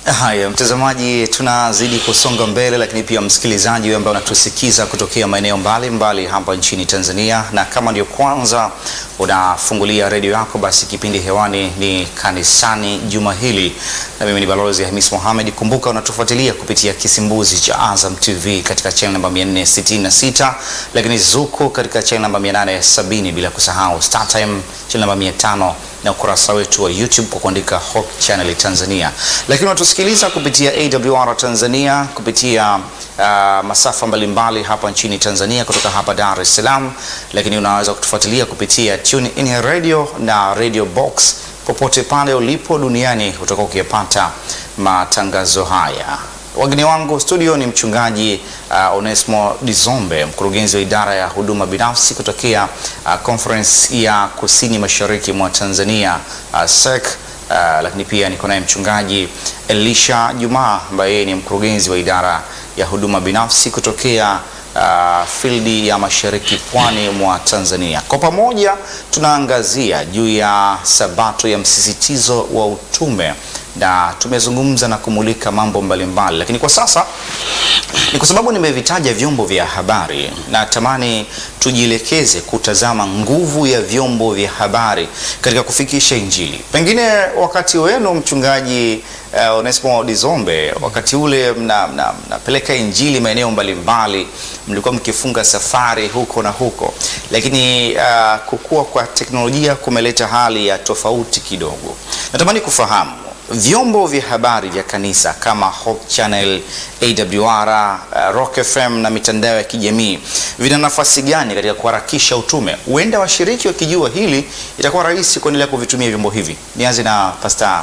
Haya, mtazamaji, tunazidi kusonga mbele, lakini pia msikilizaji wewe ambaye unatusikiza kutokea maeneo mbalimbali hapa nchini Tanzania, na kama ndio kwanza unafungulia redio yako, basi kipindi hewani ni kanisani juma hili, na mimi ni balozi Hamis Mohamed. Kumbuka unatufuatilia kupitia kisimbuzi cha Azam TV katika channel namba 466, lakini Zuku katika channel namba 870, bila kusahau StarTime channel namba 500 na ukurasa wetu wa YouTube kwa kuandika Hope Channel Tanzania, lakini unatusikiliza kupitia AWR Tanzania kupitia uh, masafa mbalimbali hapa nchini Tanzania kutoka hapa Dar es Salaam, lakini unaweza kutufuatilia kupitia Tune In Radio na Radio Box popote pale ulipo duniani utakuwa ukiyapata matangazo haya. Wageni wangu studio ni mchungaji uh, Onesmo Dizombe, mkurugenzi wa idara ya huduma binafsi kutokea uh, Conference ya Kusini Mashariki mwa Tanzania uh, SEC. Uh, lakini pia niko naye mchungaji Elisha Jumaa ambaye yeye ni mkurugenzi wa idara ya huduma binafsi kutokea uh, fildi ya Mashariki pwani mwa Tanzania. Kwa pamoja tunaangazia juu ya sabato ya msisitizo wa utume na tumezungumza na kumulika mambo mbalimbali mbali. Lakini kwa sasa ni kwa sababu nimevitaja vyombo vya habari, na tamani tujielekeze kutazama nguvu ya vyombo vya habari katika kufikisha Injili. Pengine wakati wenu mchungaji uh, Onesmo Dizombe, wakati ule mnapeleka mna, mna Injili maeneo mbalimbali, mlikuwa mkifunga safari huko na huko, lakini uh, kukua kwa teknolojia kumeleta hali ya tofauti kidogo. Natamani kufahamu vyombo vya habari vya kanisa kama Hope Channel, AWR, uh, Rock FM na mitandao ya kijamii vina nafasi gani katika kuharakisha utume? Huenda washiriki wakijua hili, itakuwa rahisi kuendelea kuvitumia vyombo hivi. Nianze na Pastor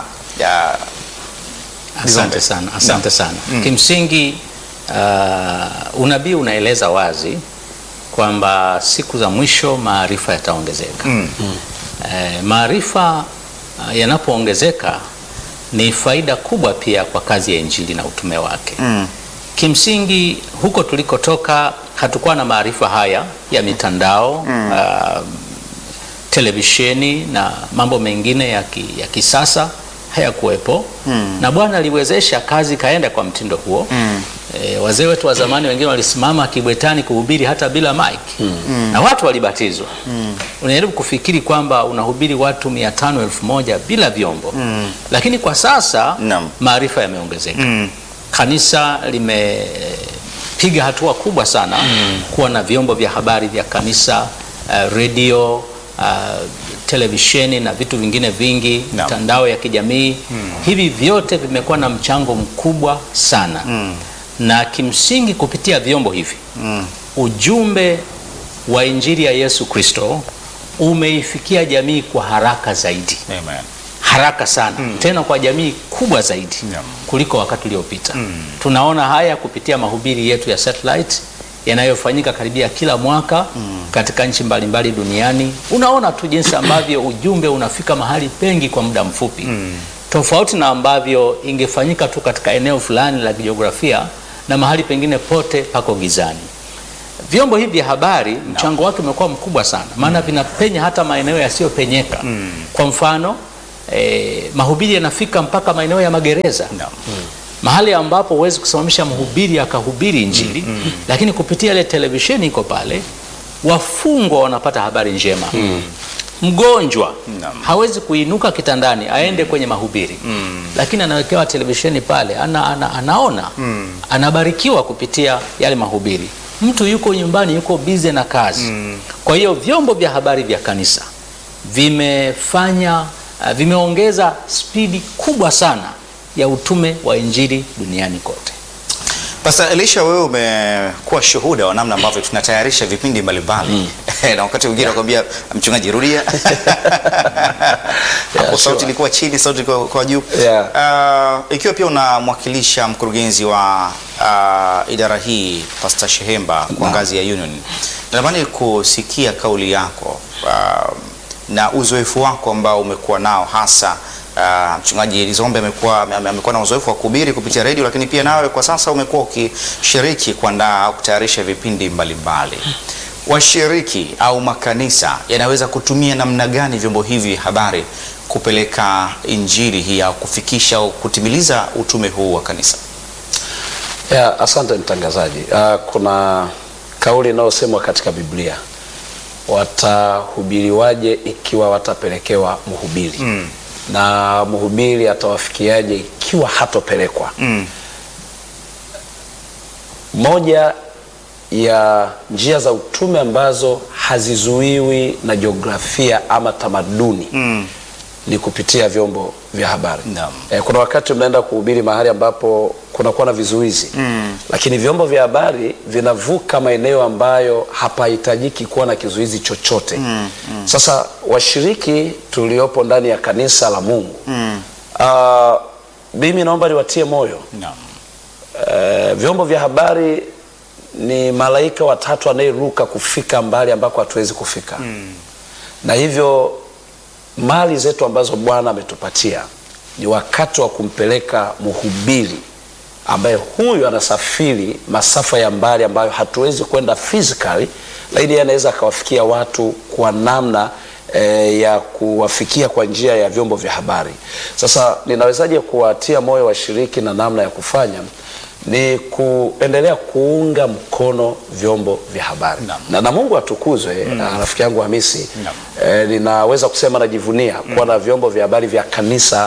uh, Asante sana, asante sana. Mm. Kimsingi uh, unabii unaeleza wazi kwamba siku za mwisho maarifa yataongezeka. Mm. Mm. Eh, maarifa uh, yanapoongezeka ni faida kubwa pia kwa kazi ya injili na utume wake. Mm. Kimsingi huko tulikotoka hatukuwa na maarifa haya ya mitandao mm. uh, televisheni na mambo mengine ya, ki, ya kisasa hayakuwepo mm. na Bwana aliwezesha kazi kaenda kwa mtindo huo mm. E, wazee wetu wa zamani wengine walisimama kibwetani kuhubiri hata bila mic mm. na watu walibatizwa mm. Unajaribu kufikiri kwamba unahubiri watu mia tano elfu moja bila vyombo mm. lakini kwa sasa Naam. maarifa yameongezeka Mm. kanisa limepiga hatua kubwa sana mm. kuwa na vyombo vya habari vya kanisa uh, redio uh, televisheni na vitu vingine vingi Naam. mitandao ya kijamii hivi vyote vimekuwa na mchango mkubwa sana Mm. na kimsingi kupitia vyombo hivi Mm. ujumbe wa injili ya Yesu Kristo umeifikia jamii kwa haraka zaidi Amen. haraka sana tena kwa jamii kubwa zaidi Naam. kuliko wakati uliopita. Tunaona haya kupitia mahubiri yetu ya satellite yanayofanyika karibia kila mwaka katika nchi mbalimbali duniani. Unaona tu jinsi ambavyo ujumbe unafika mahali pengi kwa muda mfupi tofauti na ambavyo ingefanyika tu katika eneo fulani la kijiografia na mahali pengine pote pako gizani. Vyombo hivi vya habari mchango wake umekuwa mkubwa sana, maana vinapenya hata maeneo yasiyopenyeka. Kwa mfano eh, mahubiri yanafika mpaka maeneo ya magereza Naam. mahali ambapo huwezi kusimamisha mhubiri akahubiri injili lakini kupitia ile televisheni iko pale, wafungwa wanapata habari njema mgonjwa Naam. hawezi kuinuka kitandani aende kwenye mahubiri lakini anawekewa televisheni pale ana, ana, anaona anabarikiwa kupitia yale mahubiri. Mtu yuko nyumbani yuko bize na kazi. Kwa hiyo vyombo vya habari vya kanisa vimefanya uh, vimeongeza spidi kubwa sana ya utume wa injili duniani kote. Pastor Elisha, wewe umekuwa shuhuda wa namna ambavyo tunatayarisha vipindi mbalimbali na wakati mwingine nakwambia mchungaji, rudia hapo, sauti sure. ilikuwa chini, sauti ilikuwa kwa juu. Yeah. Uh, ikiwa pia unamwakilisha mkurugenzi wa uh, idara hii Pastor Shehemba kwa ngazi ya union, natamani kusikia kauli yako uh, na uzoefu wako ambao umekuwa nao hasa Uh, mchungaji Lizombe amekuwa ame- amekuwa na uzoefu wa kuhubiri kupitia redio, lakini pia nawe kwa sasa umekuwa ukishiriki kuandaa au kutayarisha vipindi mbalimbali. Washiriki au makanisa yanaweza kutumia namna gani vyombo hivi vya habari kupeleka injili hii au kufikisha au kutimiliza utume huu wa kanisa? Ya, asante mtangazaji. Uh, kuna kauli inayosemwa katika Biblia, watahubiriwaje ikiwa watapelekewa mhubiri Mm. na mhubiri atawafikiaje ikiwa hatopelekwa? Mm. Moja ya njia za utume ambazo hazizuiwi na jiografia ama tamaduni Mm. ni kupitia vyombo vya habari. Naam. Eh, kuna wakati mnaenda kuhubiri mahali ambapo kunakuwa na vizuizi Mm. lakini vyombo vya habari vinavuka maeneo ambayo hapahitajiki kuwa na kizuizi chochote. Mm, Sasa washiriki tuliopo ndani ya kanisa la Mungu Mm. ah, mimi naomba niwatie moyo Naam. Eh, vyombo vya habari ni malaika watatu anayeruka kufika mbali ambako hatuwezi kufika na hivyo mali zetu ambazo Bwana ametupatia ni wakati wa kumpeleka mhubiri ambaye huyu anasafiri masafa ya mbali ambayo hatuwezi kwenda physically, lakini yeye anaweza akawafikia watu kwa namna eh, ya kuwafikia kwa njia ya vyombo vya habari. Sasa ninawezaje kuwatia moyo washiriki na namna ya kufanya? Ni kuendelea kuunga mkono vyombo vya habari Naam. na, na Mungu atukuzwe. ah, Rafiki yangu Hamisi Naam. eh, ninaweza kusema najivunia kuwa na vyombo vya habari vya kanisa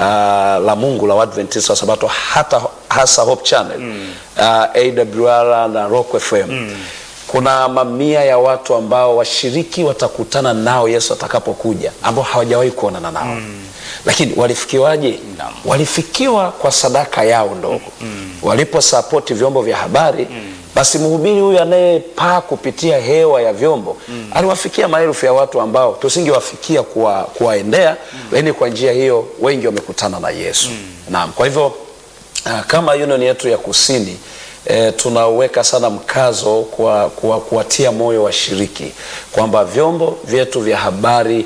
ah, la Mungu la Waadventista wa Sabato hata hasa Hope Channel ah, AWR na Rock FM kuna mamia ya watu ambao washiriki watakutana nao Yesu atakapokuja ambao hawajawahi kuonana nao lakini walifikiwaje? Naam. Walifikiwa kwa sadaka yao ndogo waliposapoti vyombo vya habari basi mhubiri huyu anayepaa kupitia hewa ya vyombo aliwafikia maelfu ya watu ambao tusingewafikia kuwa, kuwaendea lakini kwa njia hiyo wengi wamekutana na Yesu. Naam, kwa hivyo ah, kama union yetu ya kusini E, tunaweka sana mkazo kwa kwa- kuwatia moyo washiriki kwamba vyombo vyetu vya habari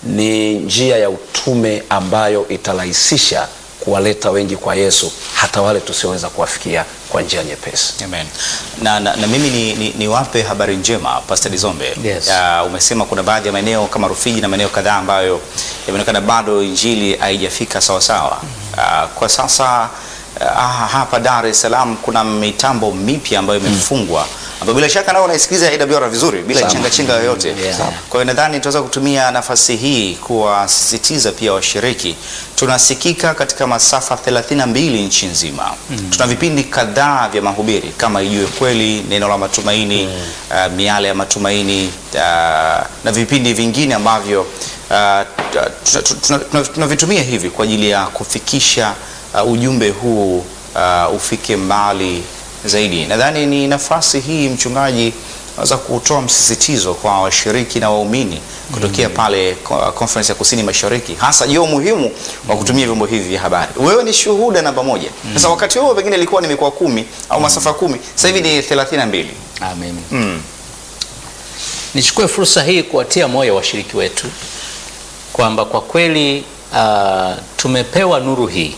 ni njia ya utume ambayo itarahisisha kuwaleta wengi kwa Yesu, hata wale tusioweza kuwafikia kwa njia nyepesi. Amen. Na, na, na mimi ni, ni, niwape habari njema Pastor Dizombe. Yes. Uh, umesema kuna baadhi ya maeneo kama Rufiji na maeneo kadhaa ambayo yameonekana bado injili haijafika sawa sawa. Uh, kwa sasa uh, hapa Dar es Salaam kuna mitambo mipya ambayo imefungwa ambayo bila shaka nao unaisikiliza AWR vizuri bila Sana. chenga chenga yoyote. Yeah. Sana. Kwa hiyo nadhani tunaweza kutumia nafasi hii kuwasisitiza pia washiriki. Tunasikika katika masafa 32 nchi nzima. Tuna vipindi kadhaa vya mahubiri kama Ijue Kweli, Neno la Matumaini, uh, Miale ya Matumaini uh, na vipindi vingine ambavyo uh, tuna- tuna- tuna- tunavitumia hivi kwa ajili ya kufikisha uh, ujumbe huu uh, ufike mbali zaidi. Nadhani ni nafasi hii mchungaji naweza kutoa msisitizo kwa washiriki na waumini kutokea pale ko- conference ya kusini mashariki, hasa juu ya umuhimu wa kutumia vyombo hivi vya habari. Wewe ni shuhuda namba moja. Sasa wakati huo pengine ilikuwa ni mikoa kumi au masafa kumi, sasa hivi ni 32. Amen. Mm. Nichukue fursa hii kuwatia moyo washiriki wetu kwamba kwa kweli uh, tumepewa nuru hii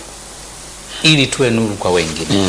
ili tuwe nuru kwa wengine.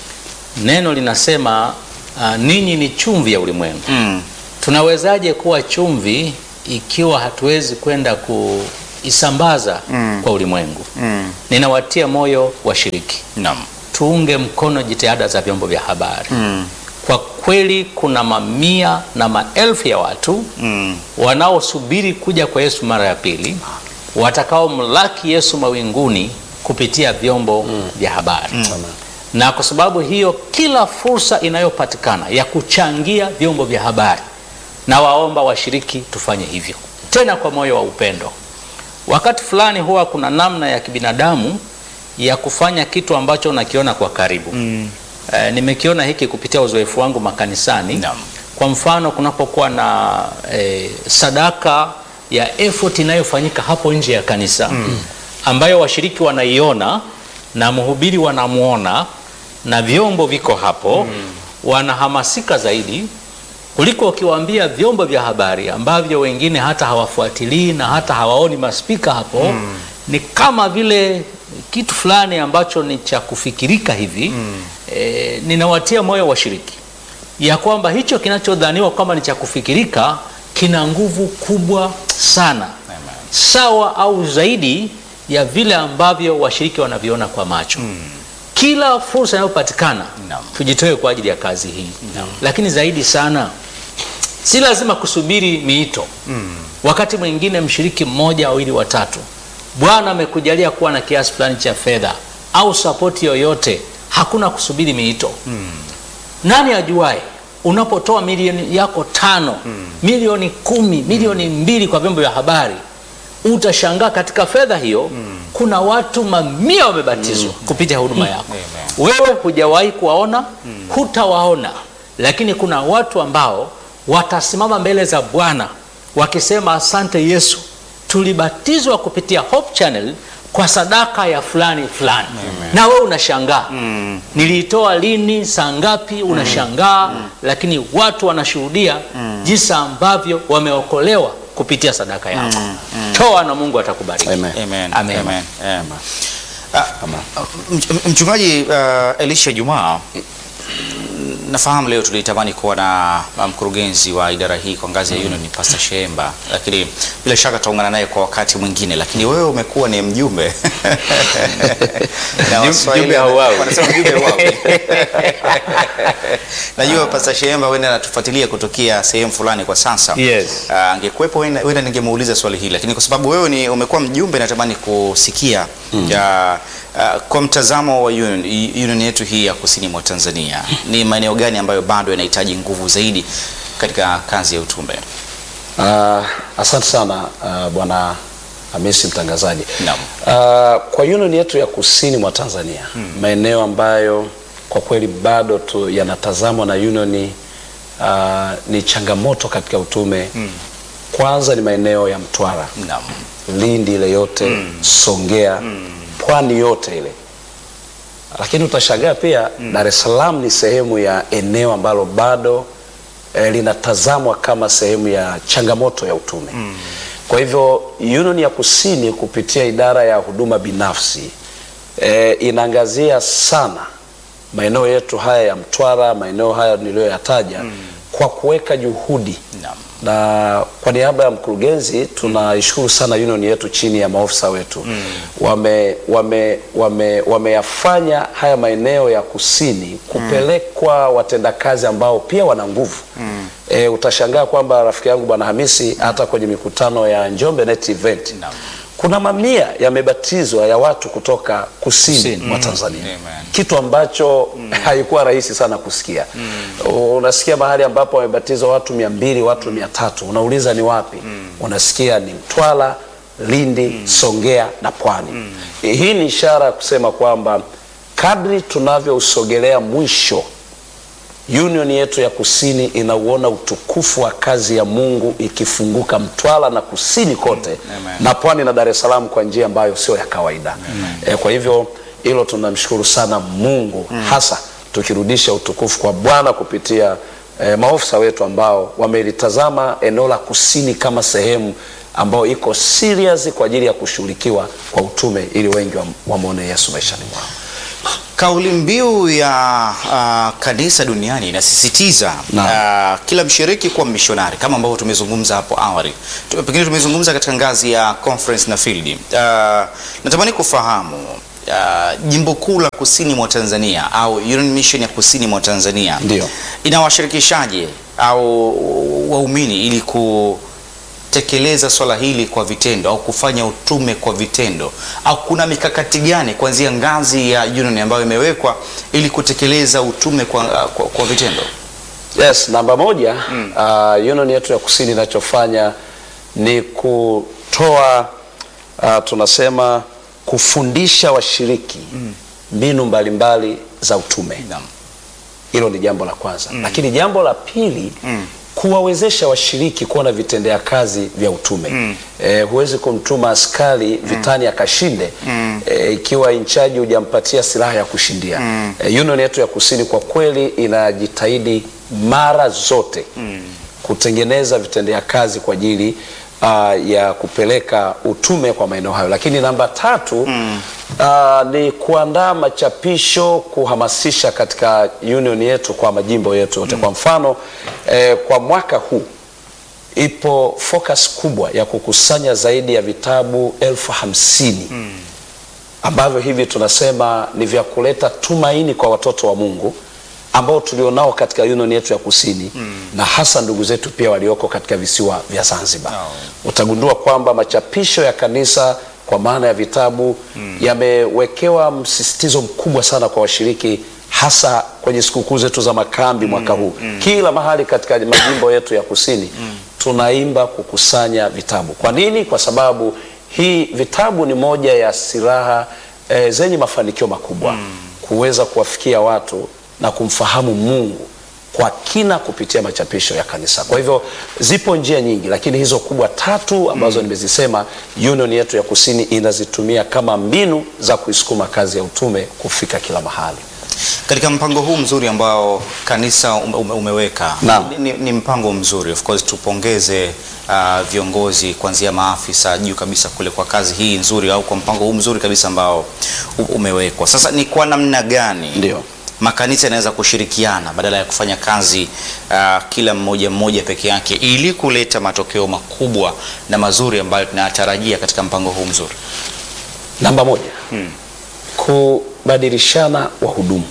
Neno linasema uh, ninyi ni chumvi ya ulimwengu. Mm. Tunawezaje kuwa chumvi ikiwa hatuwezi kwenda kuisambaza Mm. kwa ulimwengu? Mm. Ninawatia moyo washiriki, Naam. tuunge mkono jitihada za vyombo vya habari. Mm. Kwa kweli kuna mamia na maelfu ya watu Mm. wanaosubiri kuja kwa Yesu mara ya pili, watakaomlaki Yesu mawinguni kupitia vyombo vya habari. Na kwa sababu hiyo, kila fursa inayopatikana ya kuchangia vyombo vya habari, na waomba washiriki tufanye hivyo, tena kwa moyo wa upendo. Wakati fulani huwa kuna namna ya kibinadamu ya kufanya kitu ambacho unakiona kwa karibu. Eh, nimekiona hiki kupitia uzoefu wangu makanisani. Naam. Kwa mfano kunapokuwa na eh, sadaka ya effort inayofanyika hapo nje ya kanisa ambayo washiriki wanaiona na mhubiri wanamwona na vyombo viko hapo, wanahamasika zaidi kuliko ukiwaambia vyombo vya habari ambavyo wengine hata hawafuatilii na hata hawaoni maspika hapo. Ni kama vile kitu fulani ambacho ni cha kufikirika hivi. E, ninawatia moyo washiriki ya kwamba hicho kinachodhaniwa kwamba ni cha kufikirika kina nguvu kubwa sana sawa au zaidi ya vile ambavyo washiriki wanaviona kwa macho. Kila fursa inayopatikana Naam. tujitoe kwa ajili ya kazi hii, lakini zaidi sana si lazima kusubiri miito. Wakati mwingine mshiriki mmoja, wawili, watatu, Bwana amekujalia kuwa na kiasi fulani cha fedha au sapoti yoyote, hakuna kusubiri miito. Nani ajuae, unapotoa milioni yako tano, milioni kumi, milioni mbili kwa vyombo vya habari, utashangaa katika fedha hiyo kuna watu mamia wamebatizwa kupitia huduma yako. Wewe hujawahi kuwaona, hutawaona, lakini kuna watu ambao watasimama mbele za Bwana wakisema, asante Yesu, tulibatizwa kupitia Hope Channel kwa sadaka ya fulani fulani, na wewe unashangaa niliitoa lini, saa ngapi? Unashangaa, lakini watu wanashuhudia jinsi ambavyo wameokolewa kupitia sadaka yako. Toa na Mungu atakubariki. Amen. Amen. Amen. Amen. Amen. Ah, mch- Mchungaji uh, Elisha Jumaa, nafahamu leo tulitamani kuwa na uh, mkurugenzi wa idara hii kwa ngazi ya Union Pastor Shemba, lakini bila shaka tutaungana naye kwa wakati mwingine, lakini wewe umekuwa ni mjumbe Na Mjum- Waswahili mjumbe hauawi. wanasema mjumbe hauawi. Najua Pastor Shemba wenda anatufuatilia kutokea sehemu fulani kwa sasa Yes. Ah, angekuwepo wenda wenda ningemuuliza swali hili, lakini kwa sababu wewe ni umekuwa mjumbe, natamani kusikia ya, ah, kwa mtazamo wa union, i- union yetu hii ya kusini mwa Tanzania ni maeneo gani ambayo bado yanahitaji nguvu zaidi katika kazi ya utume? Ah, asante sana ah, bwana Hamisi mtangazaji. Naam. Ah, kwa union yetu ya kusini mwa Tanzania maeneo ambayo kwa kweli bado tu yanatazamwa na union ah, ni changamoto katika utume. Kwanza ni maeneo ya Mtwara, Naam. Lindi ile yote, Songea, pwani yote ile. Lakini utashangaa pia Dar es Salaam ni sehemu ya eneo ambalo bado eh, linatazamwa kama sehemu ya changamoto ya utume. Kwa hivyo Union ya Kusini kupitia idara ya huduma binafsi eh, inaangazia sana maeneo yetu haya ya Mtwara, maeneo haya niliyoyataja kwa kuweka juhudi Naam. na kwa niaba ya mkurugenzi tunaishukuru sana union yetu chini ya maofisa wetu wame wame wame wameyafanya haya maeneo ya kusini kupelekwa watendakazi ambao pia wana nguvu e, utashangaa kwamba rafiki yangu bwana Hamisi hata kwenye mikutano ya Njombe Net Event Naam. kuna mamia yamebatizwa ya watu kutoka kusini, Kusini. mwa Tanzania Amen. kitu ambacho haikuwa rahisi sana kusikia. Unasikia mahali ambapo wamebatizwa watu mia mbili watu mia tatu unauliza ni wapi? Unasikia ni Mtwara, Lindi, Songea na Pwani. Hii ni ishara ya kusema kwamba kadri tunavyousogelea mwisho union yetu ya kusini inauona utukufu wa kazi ya Mungu ikifunguka Mtwara na kusini kote Amen. na pwani na Dar es Salaam kwa njia ambayo sio ya kawaida. E, kwa hivyo hilo tunamshukuru sana Mungu hasa tukirudisha utukufu kwa Bwana kupitia e, maofisa wetu ambao wamelitazama eneo la kusini kama sehemu ambayo iko serious kwa ajili ya kushughulikiwa kwa utume ili wengi wam- wamwone Yesu maishani mwao. Kauli mbiu ya uh, kanisa duniani inasisitiza Naam. uh, kila mshiriki kuwa mishonari kama ambavyo tumezungumza hapo awali. Tu- Pengine tumezungumza katika ngazi ya conference na field. Uh, natamani kufahamu uh, jimbo kuu la kusini mwa Tanzania au Union Mission ya kusini mwa Tanzania Ndio. inawashirikishaje au waumini ili kutekeleza swala hili kwa vitendo au kufanya utume kwa vitendo au kuna mikakati gani kuanzia ngazi ya union ambayo imewekwa ili kutekeleza utume kwa, kwa, kwa vitendo? Yes, namba moja uh, union yetu ya kusini inachofanya ni kutoa uh, tunasema kufundisha washiriki mbinu mbalimbali za utume. Naam. Hilo ni jambo la kwanza, lakini jambo la pili kuwawezesha washiriki kuwa na vitendea kazi vya utume. Eh, huwezi kumtuma askari vitani akashinde eh, ikiwa inchaji hujampatia silaha ya kushindia. Eh, union yetu ya kusini kwa kweli inajitahidi mara zote kutengeneza vitendea kazi kwa ajili uh, ya kupeleka utume kwa maeneo hayo. Lakini namba tatu uh, ni kuandaa machapisho kuhamasisha katika union yetu kwa majimbo yetu yote. Kwa mfano eh, kwa mwaka huu ipo focus kubwa ya kukusanya zaidi ya vitabu elfu hamsini ambavyo hivi tunasema ni vya kuleta tumaini kwa watoto wa Mungu ambao tulionao katika union yetu ya kusini na hasa ndugu zetu pia walioko katika visiwa vya Zanzibar. Utagundua kwamba machapisho ya kanisa kwa maana ya vitabu yamewekewa msisitizo mkubwa sana kwa washiriki hasa kwenye sikukuu zetu za makambi mwaka huu. Kila mahali katika majimbo yetu ya kusini tunaimba kukusanya vitabu. Kwa nini? Kwa sababu hii vitabu ni moja ya silaha eh, zenye mafanikio makubwa kuweza kuwafikia watu na kumfahamu Mungu kwa kina kupitia machapisho ya kanisa. Kwa hivyo zipo njia nyingi, lakini hizo kubwa tatu ambazo nimezisema, union yetu ya kusini inazitumia kama mbinu za kuisukuma kazi ya utume kufika kila mahali. Katika mpango huu mzuri ambao kanisa ume, ume- umeweka Naam. ni, ni mpango mzuri of course, tupongeze uh, viongozi kuanzia maafisa juu kabisa kule kwa kazi hii nzuri au kwa mpango huu mzuri kabisa ambao u- umewekwa. Sasa ni kwa namna gani Ndio. makanisa yanaweza kushirikiana badala ya kufanya kazi uh, kila mmoja mmoja peke yake ili kuleta matokeo makubwa na mazuri ambayo tunayatarajia katika mpango huu mzuri? Namba moja, kubadilishana wahudumu.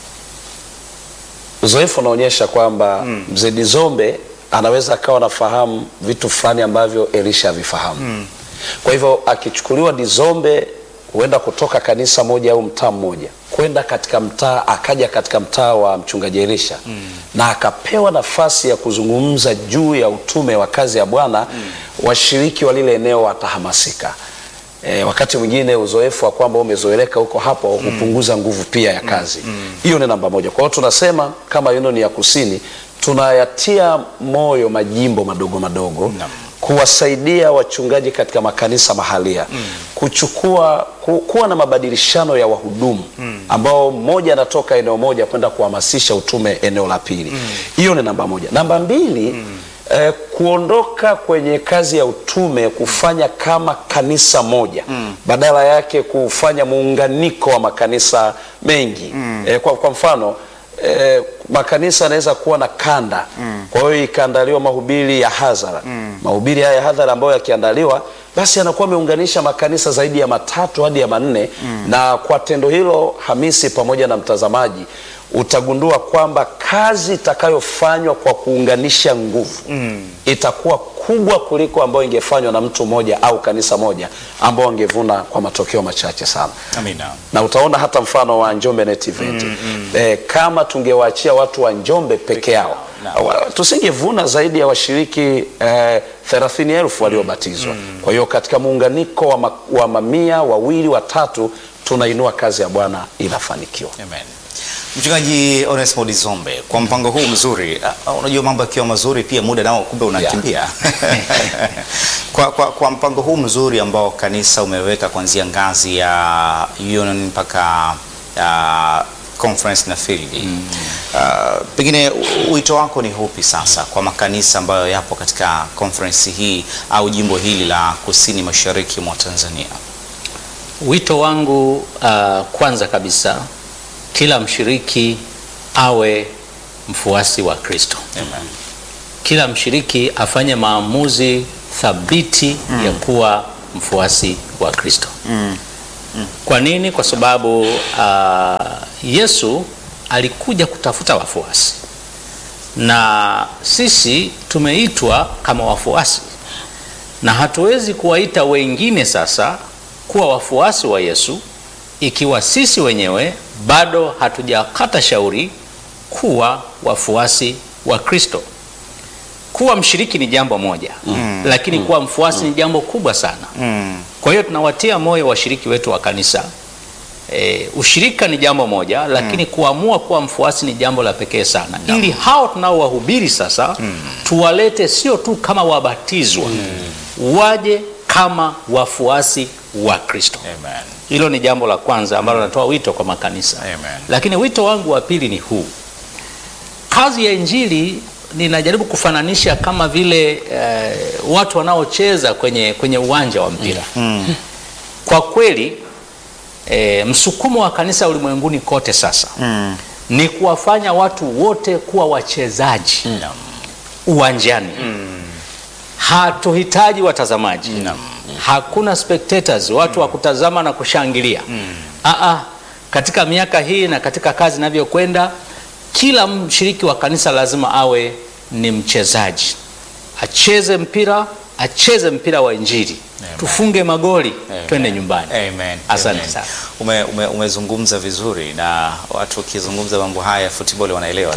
Uzoefu unaonyesha kwamba mzee Dizombe anaweza akawa anafahamu vitu fulani ambavyo Elisha havifahamu. Kwa hivyo akichukuliwa Dizombe huenda kutoka kanisa moja au mtaa mmoja kwenda katika mtaa, akaja katika mtaa wa mchungaji Elisha na akapewa nafasi ya kuzungumza juu ya utume wa kazi ya Bwana, washiriki wa lile eneo watahamasika. E, wakati mwingine uzoefu wa kwamba umezoeleka huko hapo hupunguza nguvu pia ya kazi hiyo. Ni namba moja. Kwa hiyo tunasema kama union ya kusini tunayatia moyo majimbo madogo madogo Naam. kuwasaidia wachungaji katika makanisa mahalia kuchukua ku, kuwa na mabadilishano ya wahudumu ambao mmoja anatoka eneo moja kwenda kuhamasisha utume eneo la pili. Hiyo ni namba moja. Namba mbili eh, kuondoka kwenye kazi ya utume kufanya kama kanisa moja badala yake kufanya muunganiko wa makanisa mengi eh, kwa, kwa mfano eh, makanisa yanaweza kuwa na kanda kwa hiyo ikaandaliwa mahubiri ya hadhara mahubiri haya ya hadhara ambayo yakiandaliwa basi yanakuwa ameunganisha makanisa zaidi ya matatu hadi ya manne na kwa tendo hilo Hamisi pamoja na mtazamaji utagundua kwamba kazi itakayofanywa kwa kuunganisha nguvu itakuwa kubwa kuliko ambayo ingefanywa na mtu mmoja au kanisa moja ambao wangevuna kwa matokeo machache sana Amina. na utaona hata mfano wa Njombe Net Event eh, kama tungewaachia watu wa Njombe peke yao Naam. wa- tusingevuna zaidi ya washiriki eh, thelathini elfu waliobatizwa. Kwa hiyo katika muunganiko wa, ma, wa mamia wawili watatu tunainua kazi ya Bwana inafanikiwa. Amen. Mchungaji Onesmo Dizombe, kwa mpango huu mzuri, ah, unajua mambo yakiwa mazuri pia muda nao kumbe unakimbia. kwa, kwa, kwa mpango huu mzuri ambao kanisa umeweka kuanzia ngazi ya union mpaka ah, conference na field. Ah, pengine u- wito wako ni hupi sasa kwa makanisa ambayo yapo katika conference hii au jimbo hili la kusini mashariki mwa Tanzania? Wito wangu uh, kwanza kabisa kila mshiriki awe mfuasi wa Kristo. Amen. Kila mshiriki afanye maamuzi thabiti ya kuwa mfuasi wa Kristo. Kwa nini? Kwa sababu uh, Yesu alikuja kutafuta wafuasi na sisi tumeitwa kama wafuasi, na hatuwezi kuwaita wengine sasa kuwa wafuasi wa Yesu ikiwa sisi wenyewe bado hatujakata shauri kuwa wafuasi wa Kristo. Kuwa mshiriki ni jambo moja mm. lakini kuwa mfuasi ni jambo kubwa sana. Mm. Kwa hiyo tunawatia moyo washiriki wetu wa kanisa e, ushirika ni jambo moja, lakini kuamua kuwa mfuasi ni jambo la pekee sana, ili hao tunaowahubiri sasa tuwalete sio tu kama wabatizwa, waje kama wafuasi wa Kristo. Amen. Hilo ni jambo la kwanza ambalo natoa wito kwa makanisa. Amen. Lakini wito wangu wa pili ni huu, kazi ya injili ninajaribu kufananisha kama vile eh, watu wanaocheza kwenye, kwenye uwanja wa mpira kwa kweli eh, msukumo wa kanisa ulimwenguni kote sasa Mm. ni kuwafanya watu wote kuwa wachezaji uwanjani hatuhitaji watazamaji hakuna spectators watu wa kutazama na kushangilia Aa, katika miaka hii na katika kazi inavyokwenda kila mshiriki wa kanisa lazima awe ni mchezaji acheze mpira acheze mpira wa injili tufunge magoli twende nyumbani Amen. asante Amen. sana Ume, ume, umezungumza vizuri na watu wakizungumza mambo haya ya football wanaelewa.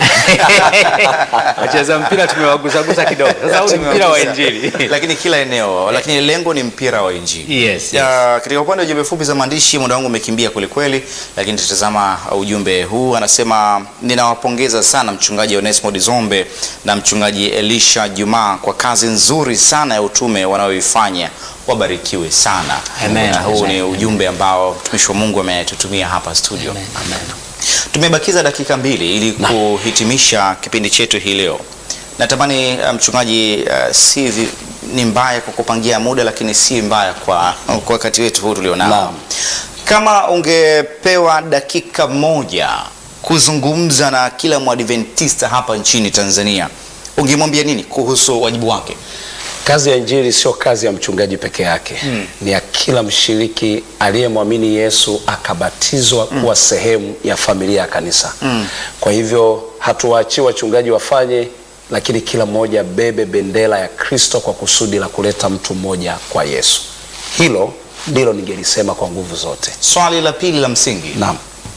wacheza mpira tumewagusagusa kidogo sasa huu ni mpira wa injili lakini kila eneo, lakini lengo ni mpira wa injili. yes, yes. Ya, katika upande wa jumbe fupi za maandishi muda wangu umekimbia kwelikweli, lakini tutazama ujumbe huu. Anasema, ninawapongeza sana mchungaji Onesmo Dizombe na mchungaji Elisha Juma kwa kazi nzuri sana ya utume wanaoifanya, wabarikiwe sana. Amen. Na huu Amen. ni ujumbe ambao mtumishi wa Mungu ametutumia hapa studio. Amen, amen. Tumebakiza dakika mbili ili kuhitimisha kipindi chetu hii leo. Natamani uh, mchungaji, uh, si vi- ni mbaya kwa kupangia muda, lakini si mbaya kwa kwa wakati wetu huu tulionao. Naam. Kama ungepewa dakika moja kuzungumza na kila mwadventista hapa nchini Tanzania, ungemwambia nini kuhusu wajibu wake? Kazi ya injili sio kazi ya mchungaji peke yake mm. Ni ya kila mshiriki aliyemwamini Yesu akabatizwa mm. kuwa sehemu ya familia ya kanisa mm. Kwa hivyo hatuwaachii wachungaji wafanye, lakini kila mmoja abebe bendera ya Kristo kwa kusudi la kuleta mtu mmoja kwa Yesu. Hilo ndilo ningelisema kwa nguvu zote. Swali la pili la msingi, Naam,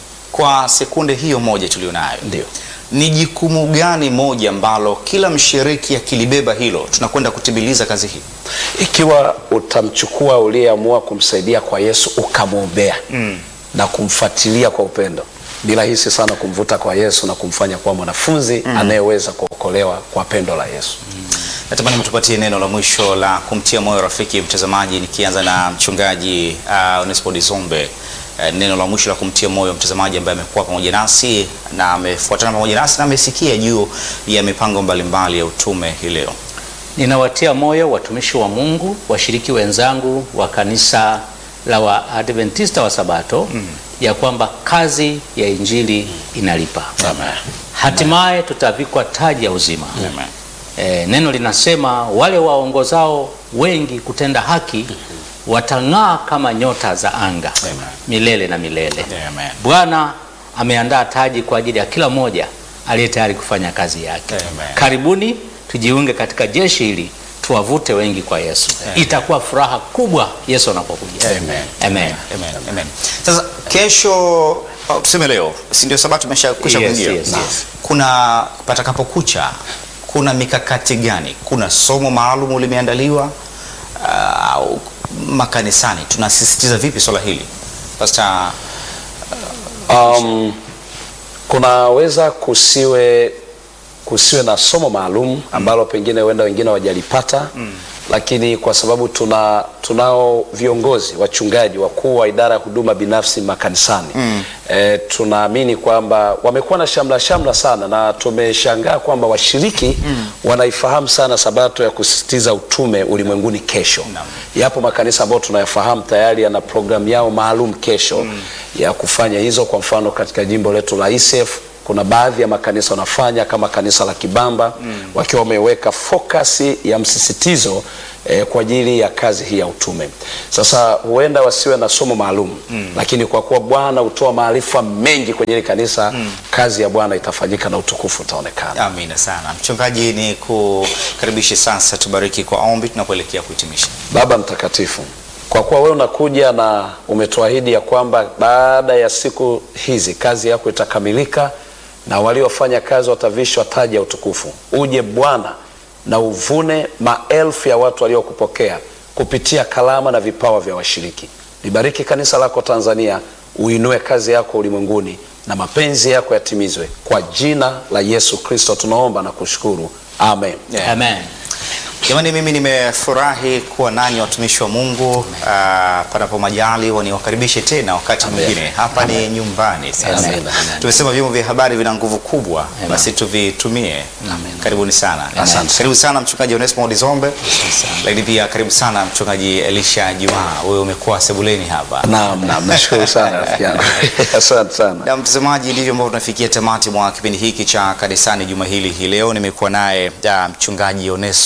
kwa sekunde hiyo moja tulionayo, ndio. ni jukumu gani moja ambalo kila mshiriki akilibeba hilo tunakwenda kutimiliza kazi hii? Ikiwa utamchukua uliyeamua kumsaidia kwa Yesu ukamwombea mm. na kumfuatilia kwa upendo, ni rahisi sana kumvuta kwa Yesu na kumfanya kuwa mwanafunzi mm. anayeweza kuokolewa kwa pendo la Yesu. Natamani mtupatie neno la mwisho la kumtia moyo rafiki mtazamaji, nikianza na mchungaji uh, Onesmo Dizombe. Uh, neno la mwisho la kumtia moyo mtazamaji ambaye amekuwa pamoja nasi na amefuatana pamoja nasi na amesikia juu ya mipango mbalimbali ya utume hii leo. Ninawatia moyo watumishi wa Mungu, washiriki wenzangu wa kanisa la Waadventista wa Sabato mm. ya kwamba kazi ya injili inalipa. Amen. Hatimaye tutavikwa taji ya uzima. Amen. E, neno linasema wale waongozao wengi kutenda haki watang'aa kama nyota za anga Amen. milele na milele. Amen. Bwana ameandaa taji kwa ajili ya kila mmoja aliye tayari kufanya kazi yake. Amen. Karibuni tujiunge katika jeshi hili tuwavute wengi kwa Yesu. Itakuwa furaha kubwa Yesu anapokuja. Amen. Amen. Amen. Amen. Sasa kesho au tuseme leo, si ndio sabato imeshakwisha Yes, kuingia? yes, yes. Kuna patakapokucha, kuna mikakati gani? Kuna somo maalum limeandaliwa ah, au makanisani tunasisitiza vipi swala hili Pastor? Um, kunaweza kusiwe kusiwe na somo maalum ambalo pengine huenda wengine hawajalipata mm. Lakini kwa sababu tuna tunao viongozi wachungaji wakuu wa idara ya huduma binafsi makanisani mm. E, tunaamini kwamba wamekuwa na shamla shamla sana na tumeshangaa kwamba washiriki mm. wanaifahamu sana sabato ya kusisitiza utume ulimwenguni kesho Naam. yapo makanisa ambayo tunayafahamu tayari yana programu yao maalum kesho mm. ya kufanya hizo. Kwa mfano katika jimbo letu la ISF kuna baadhi ya makanisa wanafanya kama kanisa la Kibamba mm. wakiwa wameweka focus ya msisitizo eh, kwa ajili ya kazi hii ya utume. Sasa huenda wasiwe na somo maalum mm. lakini kwa kuwa Bwana hutoa maarifa mengi kwenye hili kanisa mm. kazi ya Bwana itafanyika na utukufu utaonekana. Amina sana mchungaji, ni kukaribishe sasa, tubariki kwa ombi tunapoelekea kuhitimisha. Baba mtakatifu, kwa kuwa wewe unakuja na umetuahidi ya kwamba baada ya siku hizi kazi yako itakamilika na waliofanya kazi watavishwa taji ya utukufu. Uje Bwana na uvune maelfu ya watu waliokupokea kupitia kalama na vipawa vya washiriki. Libariki kanisa lako Tanzania, uinue kazi yako ulimwenguni na mapenzi yako yatimizwe. Kwa jina la Yesu Kristo tunaomba na kushukuru, amen. Yeah. Amen. Jamani, mimi nimefurahi kuwa nanyi watumishi wa Mungu. Ah, panapo majaliwa niwakaribishe tena wakati mwingine. Hapa ni nyumbani sasa. Amen. Amen. Tumesema vyombo vya habari vina nguvu kubwa, basi tuvitumie. Karibuni sana. Asante. Karibu sana mchungaji Onesmo Dizombe, lakini pia karibu sana mchungaji Elisha Juma, wewe umekuwa sebuleni hapa. Naam, naam, nashukuru sana rafiki yangu. Asante sana. Na mtazamaji, ndivyo ambavyo tunafikia tamati mwa kipindi hiki cha kanisani juma hili hii leo. Nimekuwa naye ah, mchungaji Onesmo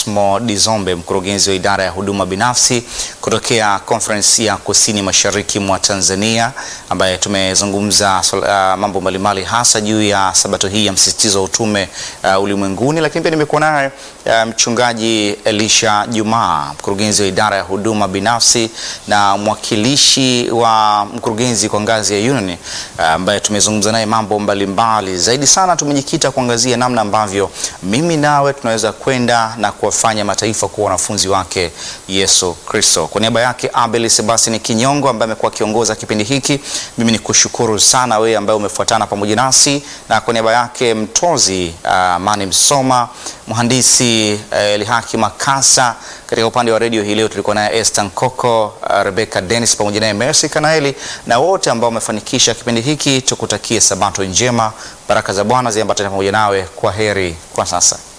Dizombe, mkurugenzi wa idara ya huduma binafsi kutokea Conference ya Kusini Mashariki mwa Tanzania, ambaye tumezungumza uh, mambo mbalimbali hasa juu ya sabato hii ya msisitizo wa utume uh, ulimwenguni, lakini pia nimekuwa naye uh, mchungaji Elisha Jumaa, mkurugenzi wa idara ya huduma binafsi na mwakilishi wa mkurugenzi kwa ngazi ya union ambaye uh, tumezungumza naye mambo mbalimbali zaidi sana. Tumejikita kuangazia namna ambavyo mimi nawe tunaweza kwenda na kuwafanya mataifa kuwa wanafunzi wake Yesu Kristo. Kwa niaba yake Abel Sebastian Kinyongo ambaye amekuwa akiongoza kipindi hiki, mimi ni kushukuru sana wewe ambaye umefuatana pamoja nasi, na kwa niaba yake mtozi uh, Mani Msoma, mhandisi uh, Elihaki Makasa katika upande wa redio hii leo tulikuwa naye Esther Nkoko, uh, Rebecca Dennis pamoja naye Mercy Kanaeli na wote ambao wamefanikisha kipindi hiki. Tukutakie sabato njema, baraka za Bwana ziambatane pamoja nawe. Kwa heri kwa sasa.